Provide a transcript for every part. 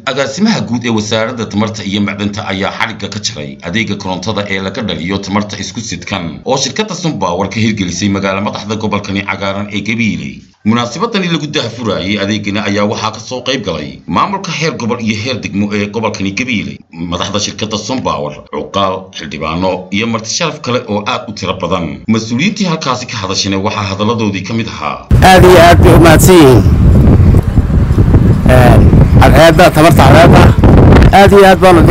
agaasimaha guud ee wasaaradda tamarta iyo macdanta ayaa xadhigga ka jaray adeega korontada ee laga dhaliyo tamarta isku sidkan oo shirkadda sunpower ka hirgelisay magaala madaxda gobolkani cagaaran ee gabiiley munaasabadani lagu dahfuraayey adeegani ayaa waxaa kasoo qayb galay maamulka heer gobol iyo heer degmo ee gobolkani gabiiley madaxda shirkadda sunpower cuqaal xildhibaano iyo marti sharaf kale oo aad u tiro badan mas-uuliyiintii halkaasi ka hadashana waxaa hadalladoodii ka mid ahaa aad iyo aad bay umahadsan yihiin cadceedda tamarta cadceedda aad iyo aad baanu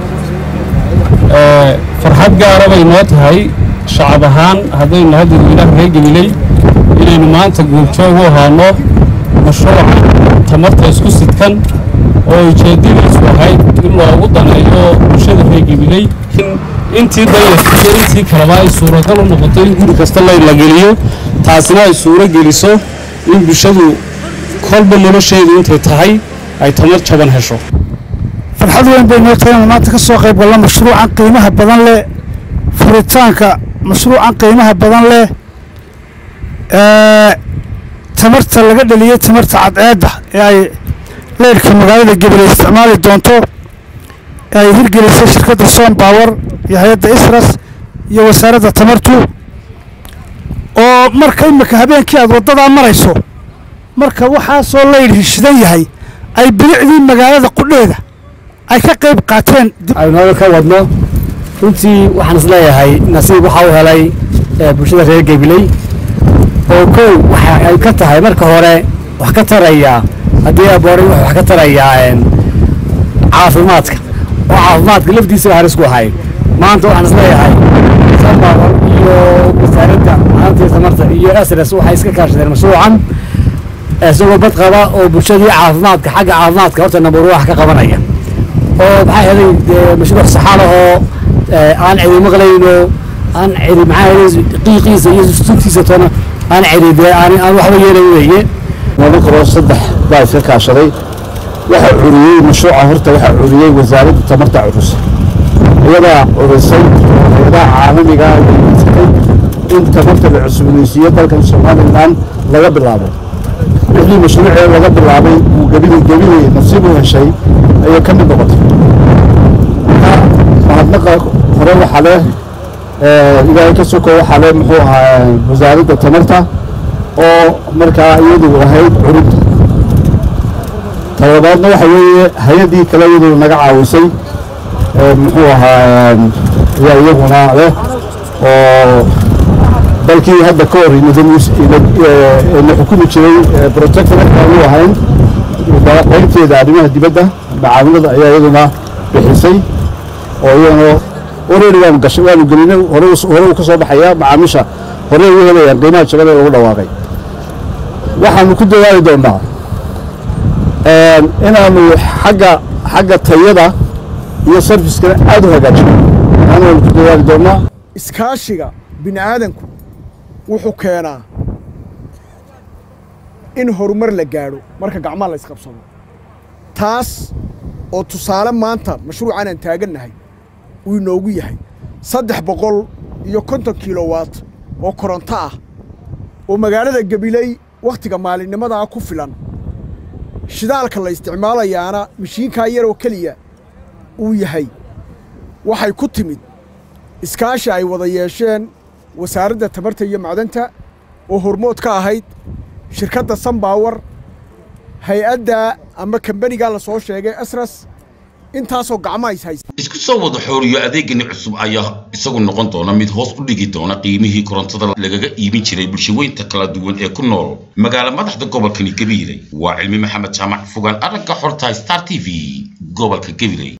farxad gaara bay noo tahay shacab ahaan haddaynu nahay dadweynaha reer gabiley inaynu maanta goobjoog u ahaano mashruuca tamarta isku sidkan oo ujeeddadiisu ahayd in loogu daneeyo bulshada reer gabiley intii dayarkiyo intii kaleba ay suuragal u noqoto in guri kasta la geliyo taasina ay suuro geliso in bulshadu kolba nolosheedu intay tahay ay tamar jaban hesho farxad weyn bay noo tahay inaan maanta ka soo qayb galno mashruucan qiimaha badan leh furitaanka mashruucan qiimaha badan leh tamarta laga dhaliyey tamarta cadceedda ee ay leyrhka magaalada gabiley isticmaali doonto ee ay hirgelisay shirkadda som power iyo hay-adda isras iyo wasaaradda tamartu oo marka imika habeenkii aad waddadaa marayso marka waxaasoo leyr hishidan yahay ay bilicdii magaalada qudheeda ay ka qayb qaateen aynooga ka wadno runtii waxaan is leeyahay nasiib waxaa u helay bulshada reer gabiley oo kow waxa ay ka tahay marka hore wax ka taraya haddii aboore wuxuu wax ka tarayaa caafimaadka oo caafimaadka lafdiisa halis ku ahay maanta waxaan is leeyahay sambaawar iyo wasaaradda maanta tamarta iyo asres waxay iska kaashadeen mashruucan isagoo bad qaba oo bulshadii caafimaadka xagga caafimaadka horta nambar wax ka qabanaya oo maxaa helay mashruuc saxaalahoo aan cidi maqlayno aan cidi maxaa helay qiiqiisa iyo suntiisa toona aan cidi dee aan aan waxba yeelayn weeye laba kaloo saddex baa iska kaashaday waxaa curiyey mashruuca horta waxaa curiyey wasaaradda tamarta curus iyadaa curisay hay-adaha caalamiga in tamarta la cusboonaysiiyo dalkan somalilan laga bilaabo wixii mashruucee laga bilaabay uu gebidey gebidey nasiib u heshay ayay ka mid noqotay mahadnaqa hore waxaa leh ilaahay ka soko waxaa leh muxuu ahaa wasaaradda tamarta oo markaa iyadu ahayd curubta talabaadna waxa weeye hay-addii kale iyadu naga caawisay muxuu ahaa ayaa iyaguna leh oo dalkii hadda ka hor na xukumi jiray protectorate aanu ahayn qaybteeda arrimaha dibadda macaamilada ayaa iyaduna bixisay oo iyadana oreri waanu gashay waanu gelinay hore uu ka soo baxayaa macaamiisha hore ugu helayaan qiimaha jabada lagu dhawaaqay waxaanu ku dadaali doonaa inaanu xagga xagga tayada iyo sarfiskana aad u hagaajino waanu ku dadaali doonaa iskaashiga bini aadanku wuxuu keenaa in horumar la gaadho marka gacmaha la isqabsado taas oo tusaale maanta mashruucan aan taagannahay uu inoogu yahay saddex boqol iyo konton kilowatt oo koronto ah oo magaalada gabiley wakhtiga maalinnimadaa ku filan shidaalka la isticmaalayaana mashiinkaa yaroo keliya uu yahay waxay ku timid iskaashi ay wada yeesheen wasaaradda tamarta iyo macdanta oo hormood ka ahayd shirkadda sunpower hay-adda ama kambanigaa la soo sheegay asras intaasoo gacmaha is haysta isku soo wada xooriyo adeegani cusub ayaa isagu noqon doona mid hoos u dhigi doona qiimihii korontada lagaga iibin jiray bulshaweynta kala duwan ee ku nool magaala madaxda gobolkani gabiiley waa cilmi maxamed jaamac fogaan aragga xorta star t v gobolka gabiley